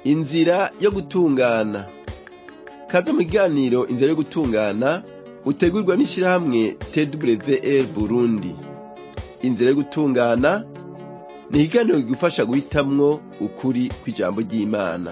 inzira yo gutungana kaze mu kiganiro inzira yo gutungana utegurwa n'ishirahamwe twr burundi inzira yo gutungana ni ikiganiro kigufasha guhitamwo ukuri kw'ijambo ry'imana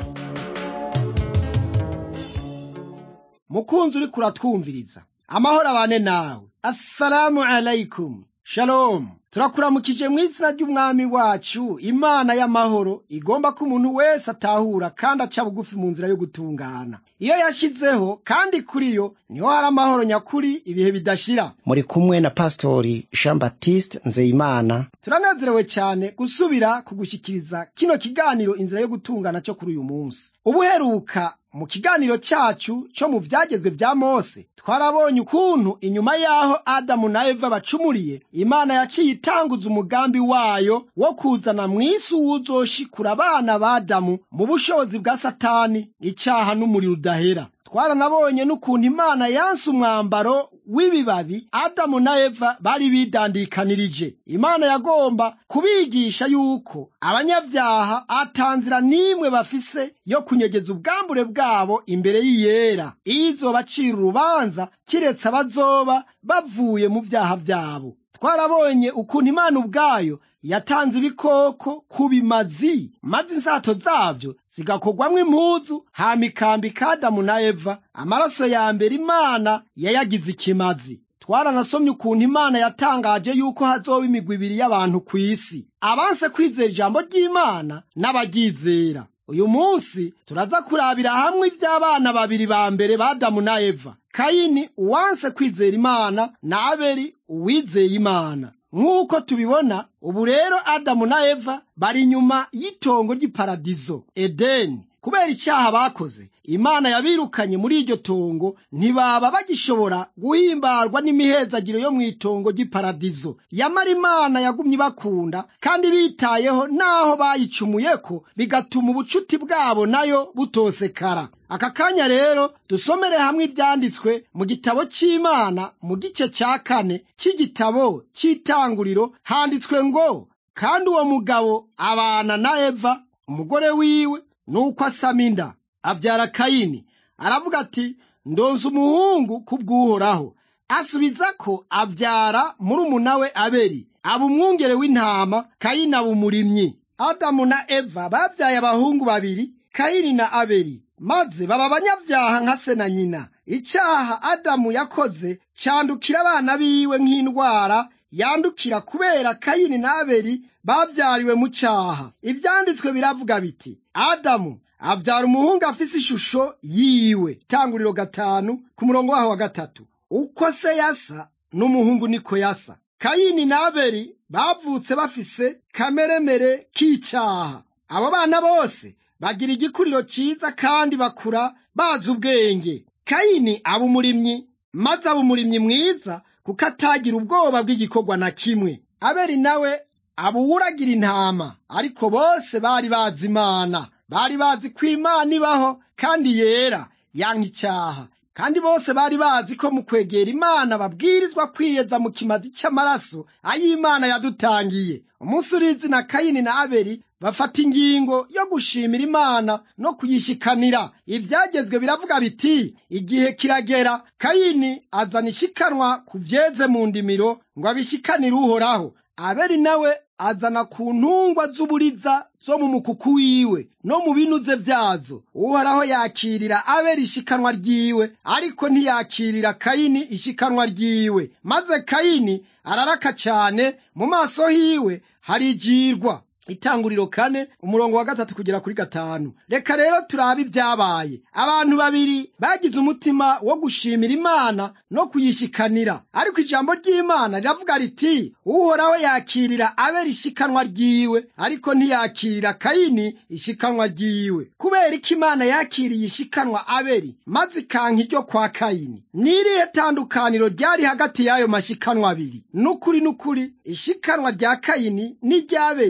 mukunzi uriko uratwumviriza amahoro abane nawe assalamu alaikum shalom turakuramukije mu izina ry'umwami wacu imana y'amahoro igomba ko umuntu wese atahura kandi aca bugufi mu nzira yo gutungana iyo yashyizeho kandi kuri yo niho hari amahoro nyakuri ibihe bidashira muri kumwe na pasitori jean baptiste nzeyimana turanezerewe cyane gusubira kugushyikiriza kino kiganiro inzira yo gutungana cyo kuri uyu munsi ubuheruka mu kiganiro cyacu cyo mu byagezwe bya mose twarabonye ukuntu inyuma y'aho adamu na eva bacumuriye imana yaciye itanguza umugambi wayo wo kuzana mu isi uwuzoshikura abana ba adamu mu bushobozi bwa satani icyaha n'umuriro udahera twaranabonye n'ukuntu imana yanse umwambaro w'ibibabi adamu na eva bari bidandikanirije imana yagomba kubigisha yuko abanyabyaha atanzira n'imwe bafise yo kunyegeza ubwambure bwabo imbere y'iyera iyo izobacira urubanza kiretse abazoba bavuye mu byaha byabo twarabonye ukuntu imana ubwayo yatanze ibikoko ku bimazi maze insato zabyo zigakorwamwo impuzu hama ikambika adamu na eva amaraso ya mbere imana yayagize ikimazi twaranasomye ukuntu imana yatangaje yuko hazoba imigwi ibiri y'abantu ku isi abanse kwizera ijambo ry'imana n'abaryizera uyu munsi turaza kurabira hamwe iby'abana babiri ba mbere ba adamu na eva kayini uwanse kwizera imana na abeli uwizeye imana nk'uko tubibona ubu rero adamu na eva bari inyuma y'itongo ry'iparadizo edeni kubera icyaha bakoze imana yabirukanye muri iryo tongo ntibaba bagishobora guhimbarwa n'imihezagiro yo mu itongo ry'iparadizo yamara imana yagumye ibakunda kandi bitayeho n'aho bayicumuyeko bigatuma ubucuti bwabo nayo butosekara aka kanya rero dusomere hamwe ibyanditswe mu gitabo cy'imana mu gice cya kane cy'igitabo cy'itanguriro handitswe ngo kandi uwo mugabo abana na eva umugore wiwe nuko asama inda abyara kayini aravuga ati ndonze umuhungu kubw'uhoraho asubiza ko abyara murumuna we abeli aba umwungere w'intama kayini aba umurimyi adamu na eva babyaye abahungu babiri kayini na abeli maze baba abanyabyaha nka se na nyina icyaha adamu yakoze cyandukira abana biwe nk'indwara yandukira kubera kayini na abeli babyariwe mu cyaha ibyanditswe biravuga biti adamu abyara umuhungu afise ishusho yiwe tanguriro gatanu ku murongo waho wa gatatu uko se yasa n'umuhungu niko yasa kayini na abeli bavutse bafise kameremere k'icyaha abo bana bose bagira igikuriro cyiza kandi bakura bazi ubwenge kayini aba umurimyi maze aba umurimyi mwiza kuko atagira ubwoba bw'igikorwa na kimwe abeli nawe aba uwuragira intama ariko bose bari bazi imana bari bazi ko imana ibaho kandi yera yanka icyaha kandi bose bari bazi ko mu kwegera imana babwirizwa kwiyeza mu kimazi cy'amaraso ay'imana yadutangiye umunsi urizi na kayini na abeli bafata ingingo yo gushimira imana no kuyishikanira ibyagezwe biravuga biti igihe kiragera kayini azana ishikanwa ku byeze mu ndimiro ngo abishikanire uhoraho abeli nawe azana ku ntungwa z'uburiza zo mu mukuku wiwe no mu binuze byazo uhoraho yakirira abeli ishikanwa ryiwe ariko ntiyakirira kayini ishikanwa ryiwe maze kayini araraka cyane mu maso hiwe harijirwa itanguriro kane umurongo wa gatatu kugera kuri gatanu reka rero turabe ibyabaye abantu babiri bagize umutima wo gushimira imana no kuyishikanira ariko ijambo ry'imana riravuga riti uhoraho yakirira abera ishikanwa ryiwe ariko ntiyakirira kayini ishikanwa ryiwe kubera ko imana yakiriye ishikanwa aberi maze ikanka iryo kwa kayini n'irihe tandukaniro ryari hagati y'ayo mashikanwa abiri n'ukuri n'ukuri ishikanwa rya kayini n'iry'aberi ryari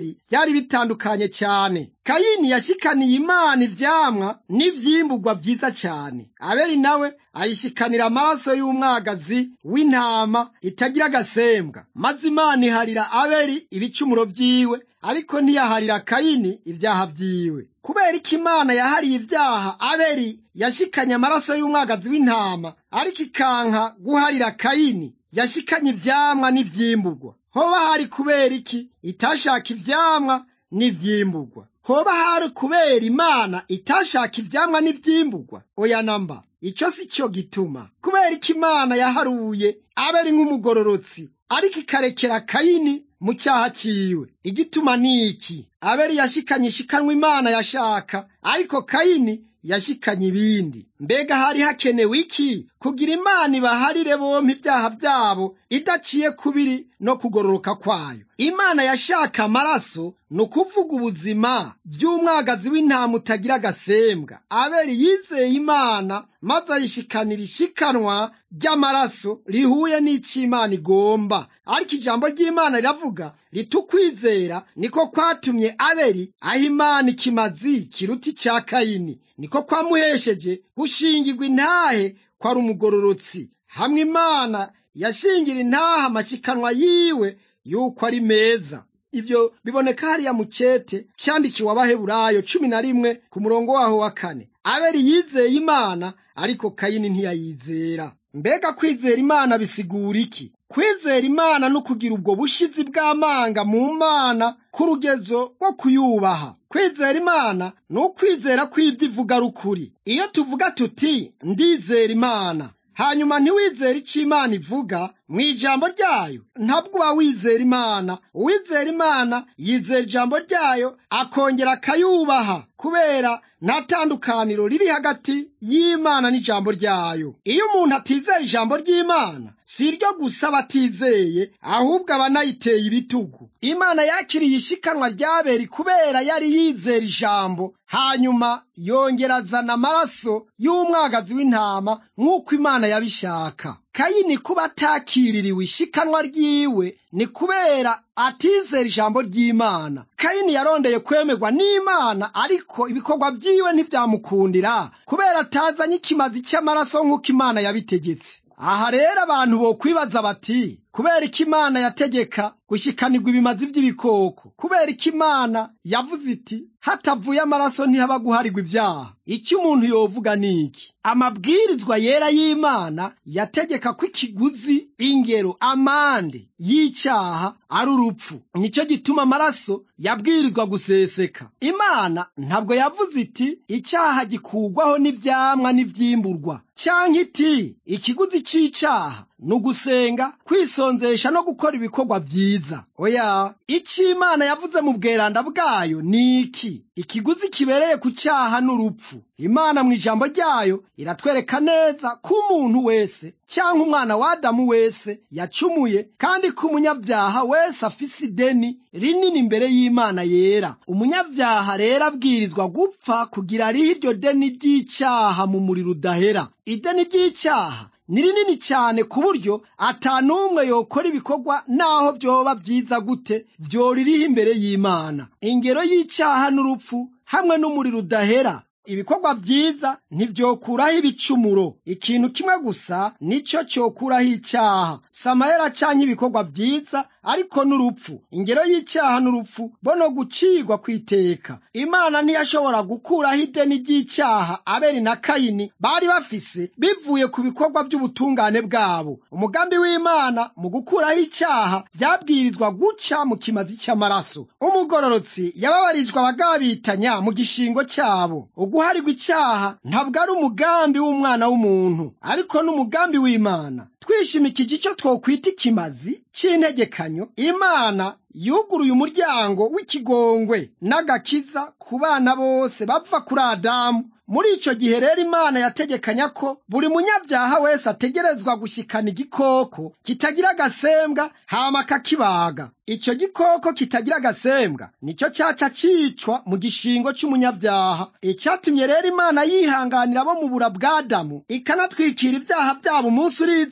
byari bitandukanye cyane kayini yashikaniye imana ivyamwa n'ivyimburwa vyiza cyane abeli nawe ayishikanira amaraso y'umwagazi w'intama itagira agasembwa maze imana iharira abeli ibicumuro vyiwe ariko ntiyaharira kayini ibyaha vyiwe kubera ko imana yahariye ibyaha abeli yashikanye amaraso y'umwagazi w'intama ariko ikanka guharira kayini yashikanye ivyamwa n'ivyimburwa hoba hari kubera iki itashaka ivyamwa n'ivyimburwa hoba hari kubera imana itashaka ivyamwa n'ivyimburwa oya namba ico si cyo gituma kubera ko imana yaharuye abeli nk'umugororotsi ariko ikarekera kayini mu cyaha ciwe igituma ni iki abeli yashikanye ishikanwa imana yashaka ariko kayini yashikanye ibindi mbega hari hakenewe iki kugira imana ibaharire bompi ibyaha byabo idaciye kubiri no kugororoka kwayo imana yashaka amaraso ni ukuvuga ubuzima by'umwagazi w'intama utagira agasembwa abeli yizeye imana maze ayishikanira ishikanwa ry'amaraso rihuye n'icyo imana igomba ariko ijambo ry'imana riravuga ritukwizera niko kwatumye abeli aho imana ikimazi kiruta icya kayini niko kwamuhesheje gushingirwa intahe kwari umugororotsi hamwe imana yashingira intahe amashikanwa yiwe yuko ari meza ibyo biboneka hariya mu cete cyandikiwe abaheburayo cumi na rimwe ku murongo waho wa kane abeli yizeye imana ariko kayini ntiyayizera mbega kwizera imana bisigura iki kwizera imana no kugira ubwo bushizi bw'amanga mu mana ku rugezo rwo kuyubaha kwizera imana ni ukwizera kw'ibyo ivuga ari ukuri iyo tuvuga tuti ndizera imana hanyuma ntiwizere icyo imana ivuga mu ijambo ryayo ntabwo uba wizera imana uwizera imana yizera ijambo ryayo akongera akayubaha kubera nta tandukaniro riri hagati y'imana n'ijambo ryayo iyo umuntu atizera ijambo ry'imana si iryo gusa batizeye ahubwo aba anayiteye ibitugu imana yakiriye ishikanwa ryaberi kubera yari yizera ijambo hanyuma yongera azana amaraso y'umwagazi w'intama nk'uko imana yabishaka kayini kuba atakiririwe ishikanwa ryiwe ni kubera atizera ijambo ry'imana kayini yarondeye kwemerwa n'imana ariko ibikorwa byiwe ntibyamukundira kubera atazanye ikimazi cy'amaraso nk'uko imana yabitegetse aha rero abantu bokwibaza bati kubera ko imana yategeka gushyikanirwa ibimazi by'ibikoko kubera ko imana yavuze iti hatavuye amaraso ntihaba guharirwa ibyaha icyo umuntu yovuga ni iki amabwirizwa yera y'imana yategeka ko ikiguzi ingero amande y'icyaha ari urupfu nicyo gituma amaraso yabwirizwa guseseka imana ntabwo yavuze iti icyaha gikugwaho n'ibyamwa n'ibyimburwa cyangwa iti ikiguzi cy'icyaha ni ugusenga kwisonzesha no gukora ibikorwa byiza oya icyo imana yavuze mu bweranda bwayo ni iki ikiguzi kibereye ku cyaha n'urupfu imana mu ijambo ryayo iratwereka neza ko umuntu wese cyangwa umwana wa adamu wese yacumuye kandi ko umunyabyaha wese afise ideni rinini imbere y'imana yera umunyabyaha rero abwirizwa gupfa kugira ariho iryo deni ry'icyaha mu muriro udahera ideni ry'icyaha ni rinini cyane ku buryo atanumwe yokora ibikorwa naho byoba byiza gute byoririho imbere y'imana ingero y'icyaha n'urupfu hamwe n'umuriro udahera ibikorwa byiza ntibyokuraho ibicumuro ikintu kimwe gusa nicyo cyokuraho icyaha samayera cyangwa ibikorwa byiza ariko n'urupfu ingero y'icyaha n'urupfu bo no gucirwa ku iteka imana ntiyashobora gukuraho ideni ry'icyaha abeli na kayini bari bafise bivuye ku bikorwa by'ubutungane bwabo umugambi w'imana mu gukuraho icyaha byabwirizwa guca mu kimazi cy'amaraso umugororotsi yababarijwe abagabitanya mu gishingo cyabo uguharirwa icyaha ntabwo ari umugambi w'umwana w'umuntu ariko n'umugambi w'imana twishimikije icyo twokwita ikimazi cy'integekanyo imana yuguruye umuryango w'ikigongwe n'agakiza ku bana bose bava kuri adamu muri icyo gihe rero imana yategekanya ko buri munyabyaha wese ategerezwa gushyikana igikoko kitagira agasembwa hama akakibaga icyo gikoko kitagira agasembwa nicyo cyaca cyicwa mu gishingo cy'umunyabyaha icyatumye rero imana yihanganira abo mu bura bwa adamu ikanatwikira ibyaha byabo umunsi uri izina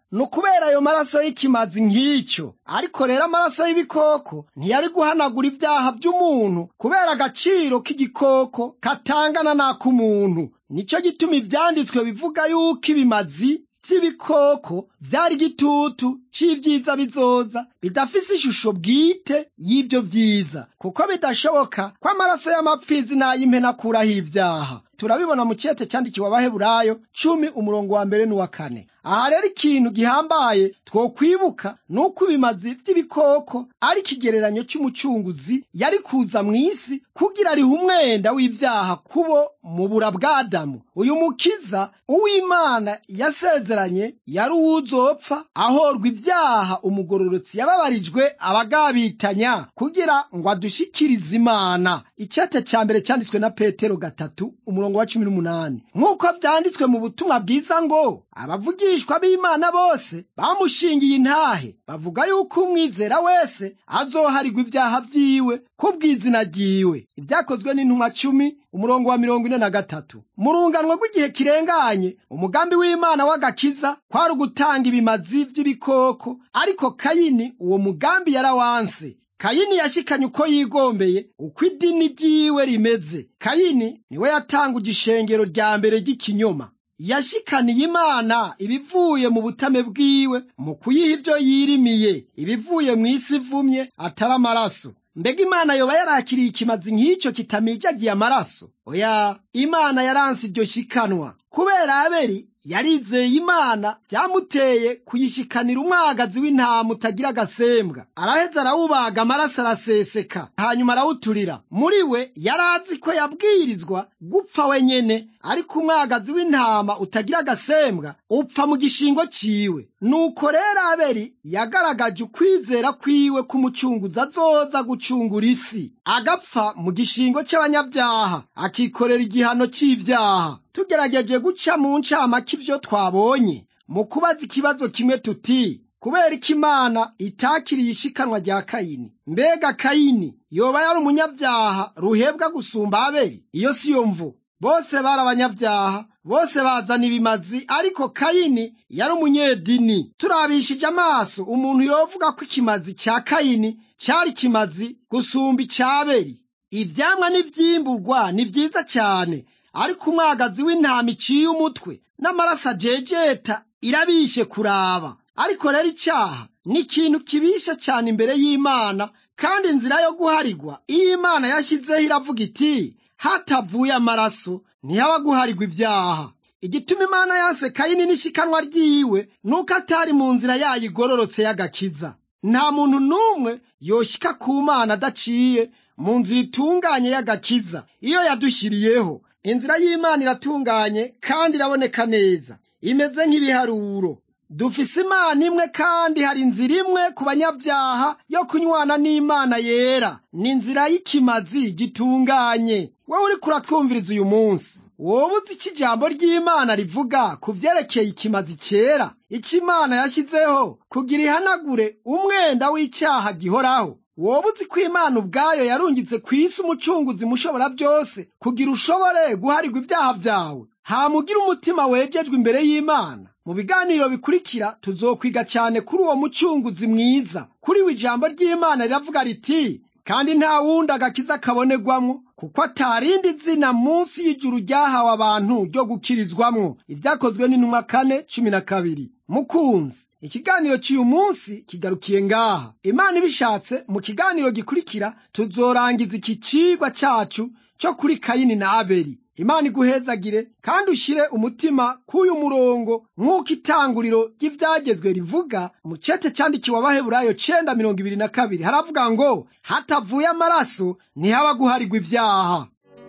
ni ukubera ayo maraso y'ikimazi nk'icyo ariko rero amaraso y'ibikoko ntiyari guhanagura ibyaha by'umuntu kubera agaciro k'igikoko katangana n'ak'umuntu nicyo gituma ibyanditswe bivuga yuko ibimazi by'ibikoko byari igitutu c'ivyiza bizoza bidafise ishusho bwite y'ivyo vyiza kuko bidashoboka ko amaraso y'amapfizi n'ay'impene akuraho ibyaha turabibona mu cete cyandikiwe abaheburayo cumi umurongo wa mbere n'uwa kane aha rero ikintu gihambaye twokwibuka ni uko ibimazi vy'ibikoko ari ikigereranyo c'umucunguzi yari kuza mw'isi kugira arihe umwenda w'ivyaha kubo mu bura bw'adamu uyu mukiza uw'imana yasezeranye yari uwuzopfa ahorwa ibyaha umugororotsi yababarijwe abagabitanya kugira ngo adushikirize imana icete ca mbere cyanditswe na petero gatatu umurongo wa cumi n'umunani nk'uko vyanditswe mu butumwa bwiza ngo abavugishwa b'imana bose bamushingiye intahe bavuga yuko umwizera wese azoharigwa ibyaha vyiwe kubw'izina ryiwe ibyakozwe n'intumwa cumi umurongo wa mirongo ine na gatatu mu runganwe rw'igihe kirenganye umugambi w'imana w'agakiza kwari ugutanga ibimazi vy'ibikoko ariko kayini uwo mugambi yarawanse kayini yashikanye uko yigombeye uko idini ryiwe rimeze kayini niwe yatanguje ishengero rya mbere ry'ikinyoma yashikaniye imana ibivuye mu butame bwiwe mu kuyiha ibyo yirimiye ibivuye mu isi ivumye atari amaraso mbega imana yoba yarakiriye ikimazi nk'icyo kitamijagiye amaraso oya imana yaranse iryo shikanwa kubera abeli yarizeye imana byamuteye kuyishikanira umwagazi w'intama utagira agasembwa araheza arawubaga amaraso araseseka hanyuma arawuturira muri we yari azi ko yabwirizwa gupfa wenyene ariko umwagazi w'intama utagira agasembwa upfa mu gishingo ciwe nuko rero abeli yagaragaje ukwizera kwiwe k'umucunguzi azoza gucungura isi agapfa mu gishingo cy'abanyabyaha akikorera igihano cy'ibyaha tugerageje guca mu ncamake ibyo twabonye mu kubaza ikibazo kimwe tuti kubera ko imana itakiriye ishikanwa rya kayini mbega kayini yoba yari umunyabyaha ruhebwa gusumba abeli iyo si yo mvu bose bari abanyabyaha bose bazana ibimazi ariko kayini yari umunyedini turabishije amaso umuntu yovuga ko ikimazi cya kayini cyari kimazi gusumba icyabeli ivyamwa n'ivyimburwa ni vyiza cyane ariko umwagazi w'intama iciye umutwe n'amaraso ajejeta irabishe kuraba ariko rero icyaha ni ikintu kibisha cyane imbere y'imana kandi inzira yo guharigwa iyo imana yashyizeho iravuga iti hatavuye amaraso ntihaba guharigwa ibyaha igituma imana yanse kayini n'ishikanwa ryiwe nuko atari mu nzira yayo igororotse y'agakiza nta muntu n'umwe yoshika ku mana adaciye mu nzira itunganye y'agakiza iyo yadushyiriyeho inzira y'imana iratunganye kandi iraboneka neza imeze nk'ibiharuro dufise imana imwe kandi hari inzira imwe ku banyabyaha yo kunywana n'imana yera ni inzira y'ikimazi gitunganye wowe uriko uratwumviriza uyu munsi wowe uzi icyo ijambo ry'imana rivuga ku vyerekeye ikimazi cyera icyo imana yashyizeho kugira ihanagure umwenda w'icyaha gihoraho wowe uzi ko imana ubwayo yarungitse ku isi umucunguzi mushobora byose kugira ushobore guharigwa ibyaha byawe hamugira umutima wejejwe imbere y'imana mu biganiro bikurikira tuzokwiga cyane kuri uwo mucunguzi mwiza kuri we ijambo ry'imana riravuga riti kandi nta wundi agakiza kabonegwamwo kuko atarindi zina munsi y'ijuru ryahawe abantu ryo gukirizwamwo ibyakozwe n'intumwa kane cumi na kabiri mukunzi ikiganiro cy'uyu munsi kigarukiye ngaha imana ibishatse mu kiganiro gikurikira tuzorangiza iki cigwa cyacu cyo kuri kayini na abeli imana iguhezagire kandi ushyire umutima k'uyu murongo nk'uko itanguriro ry'ibyagezwe rivuga mu cete cyandikiwe abaheburayo cenda mirongo ibiri na kabiri haravuga ngo hatavuye amaraso ntihaba guharigwa ibyaha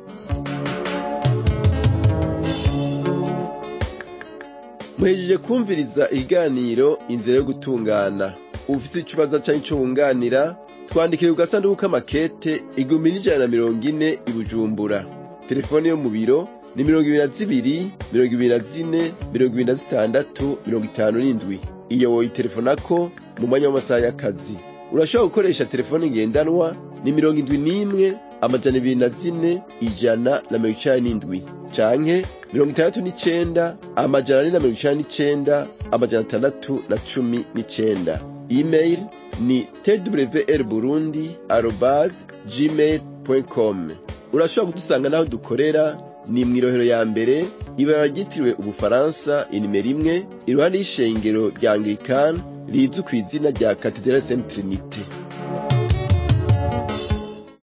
muhejeje kumviriza ikiganiro inzira yo gutungana ufite ikibazo cyangwa icyo wunganira twandikire ku gasanduku k'amakete igihumbi n'ijana na mirongo ine i bujumbura telefone yo mu biro ni mirongo ibiri na zibiri mirongo ibiri na zine mirongo ibiri na zitandatu mirongo itanu n'indwi iyo woyitelefonako mu mwanya w'amasaha y'akazi urashobora gukoresha telefone ngendanwa ni mirongo indwi n'imwe amajana ibiri na zine ijana na mirongo icenda n'indwi canke mirongo itandatu n'icenda amajana ane na mirongo icenda n'icenda amajana atandatu na cumi n'icenda email ni twr burundi arobase gmail com urashobora kudusanga n'aho dukorera ni mw'irohero ya mbere ibara ryitiriwe ubufaransa inimero imwe iruhande y'ishengero rya anglikani rizwi ku izina rya katedrali saint trinite